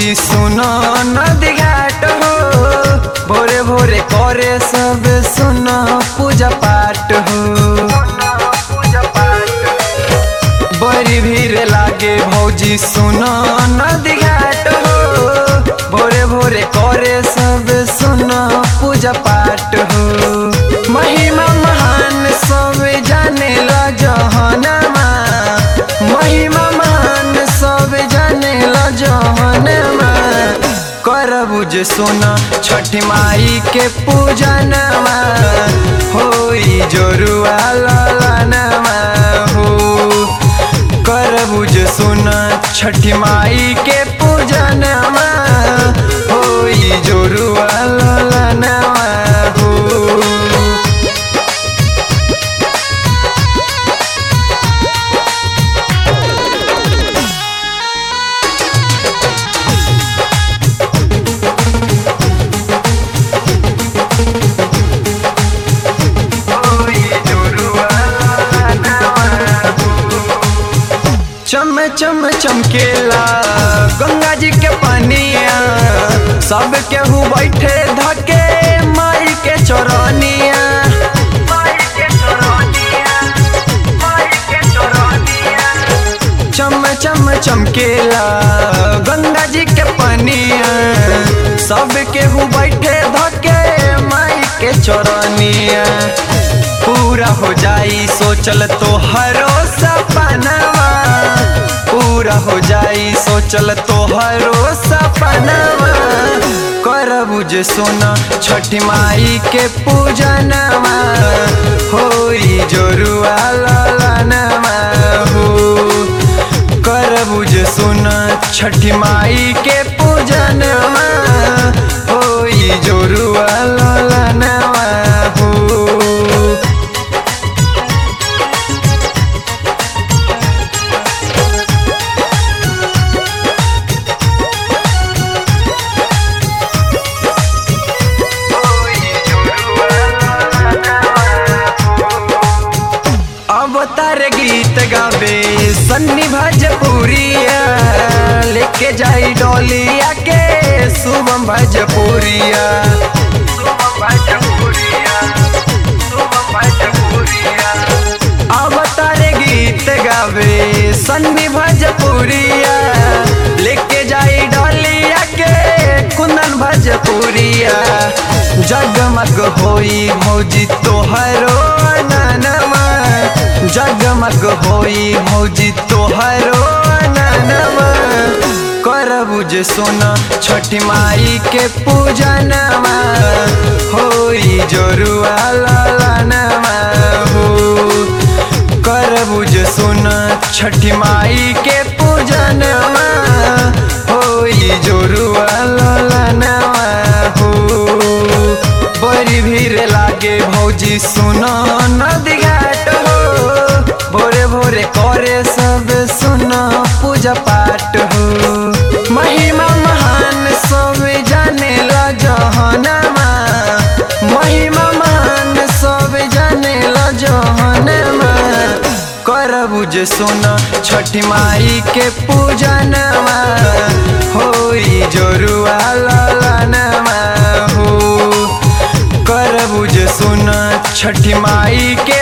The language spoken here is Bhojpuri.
भौजी सुनो नदी घाट हो भोरे भोरे करे सब सुनो पूजा पाठ हो बड़ी भीड़ लागे भौजी सुनो नदी घाट हो भोरे भोरे करे सब सुनो पूजा पाठ हो महिमा महान सब जाने ला जहनमा महिमा महान सब जाने ला जहनमा करबू जे सोना छठी माई के पूजनमा होई जोरुआ ललनमा हो करबू जे सोना छठी माई के पूजनमा होई जोरुआ ललनमा हो चम चम चमकेला गंगा जी के पनिया सब केहू बैठे धके माई के चरनिया चम चम चमकेला गंगा जी के पनिया सब केहू बैठे धके माई के चरनिया पूरा हो जाई सोचल तो हरो सपनवा पूरा हो जाई सोचल तो हरो सपनवा करबू जे सोना छठी माई के पूजनवा होई जोरुआ ललनवा हो करबू जे सोना छठी माई के पूजनवा होई जोरुआ ललनवा हो अवतार गीत गावे सन्नी भजपुरिया लेके जाई डोलिया के शुभम भजपुरिया अवतार गीत गावे सन्नी भजपुरिया लेके जाई डोलिया के कुंदन भजपुरिया जगमग होई भौजी तोहरो ननमा जगमग होई भौजी तोहरो ननमा करबू जे सोना छठी माई के पूजनमा होई जोरुआ ललनमा हो करबू जे सोना छठी माई के पूजनमा होई जोरुआ ललनमा हो बड़ी भीड़ लागे भौजी सुनो नदी घाट हो भोरे भोरे करे सब सुनो पूजा पाठ हो महिमा महान सब जाने ला जहनमा महिमा महान सब जाने ला जहनमा करबू जे सोना छठी माई के पूजनमा होई जोरुआ ललनमा हो करबू जे सोना छठी माई के